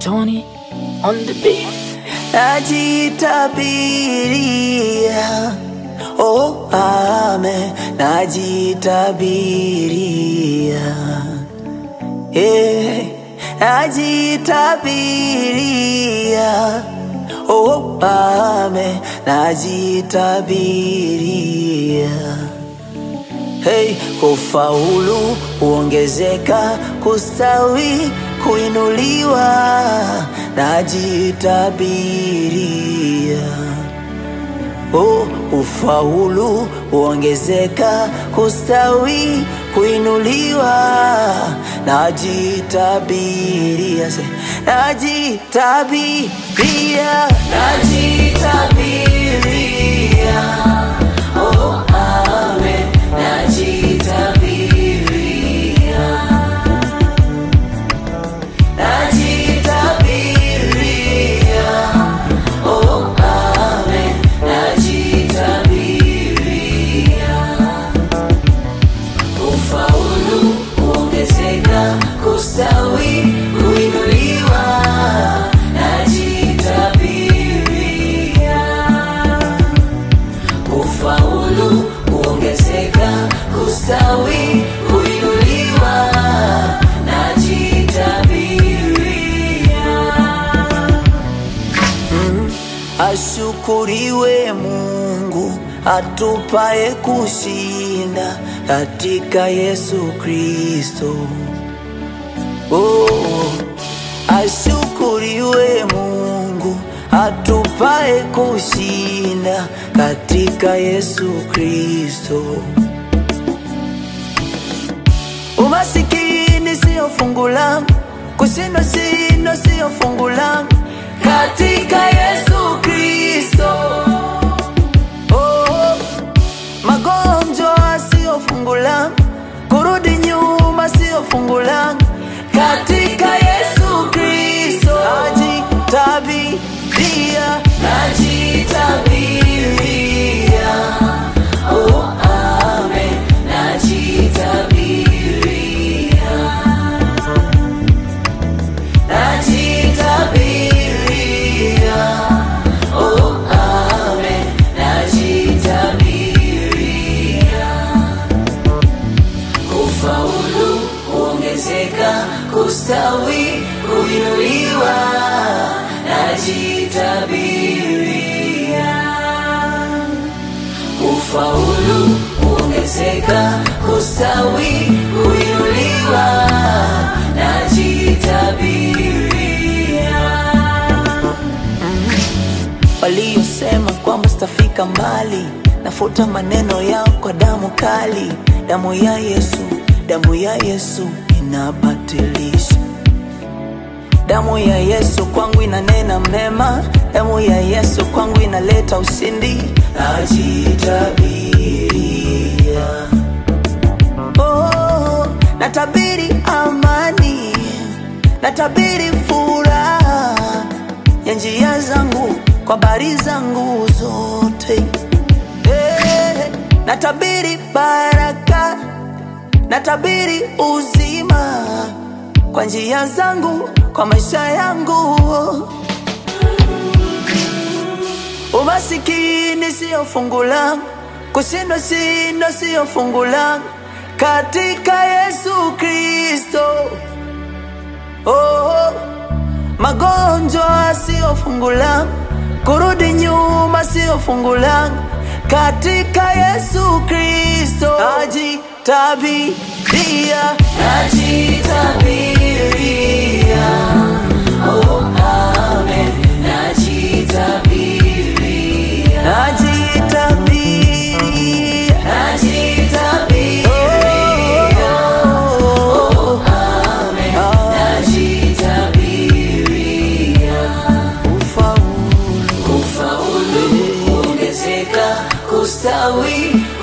Tony on the beat. Najitabiria, oh ame, najitabiria, eh, najitabiria, oh ame, najitabiria. Hey, kufaulu huongezeka, kustawi kuinuliwa, najitabiria. Oh, ufaulu huongezeka, kustawi kuinuliwa, najitabiria. Se- Najitabiria, najitabiria. Oh, amen, najitabiria. Najitabiria, oh amen, najitabiria. Ufaulu kuongezeka, kustawi, kuinuliwa, najitabiria. Ufaulu kuongezeka, kustawi, kuinuliwa, najitabiria. Ashukuriwe Mungu atupaye kushinda katika Yesu Kristo. Oh, ashukuriwe Mungu atupaye kushinda katika Yesu Kristo. Umasikini sio fungu langu, kushindwa shindwa sio fungu langu, katika Yesu Kristo. Oh, magonjwa sio fungu langu, kurudi nyuma sio fungu langu, katika Yesu Kristo. Najitabiria, najitabiria, oh amen, najitabiria. Najitabiria, oh amen, najitabiria. Kufaulu, kuongezeka, kustawi, kuinuliwa, najitabiria. Kufaulu, kuongezeka, kustawi, kuinuliwa, najitabiria. Waliosema kwamba sitafika mbali, nafuta maneno yao kwa damu kali. Damu ya Yesu, damu ya Yesu inabatilisha. Damu ya Yesu kwangu inanena mema, damu ya Yesu kwangu inaleta ushindi. Najitabiria, oh, natabiri amani, natabiri furaha ya njia zangu kwa bari zangu zote. Eh, natabiri baraka, natabiri uzima kwa njia zangu, kwa maisha yangu. Umasikini sio fungu langu, kushindwa shindwa sio fungu langu, katika Yesu Kristo. Oh, magonjwa sio fungu langu, kurudi nyuma sio fungu langu, katika Yesu Kristo. Najitabiria, najitabiria, oh amen, najitabiria, najitabiria, najitabiria, oh amen, najitabiria. Ufaulu, ufaulu, kuongezeka, kustawi,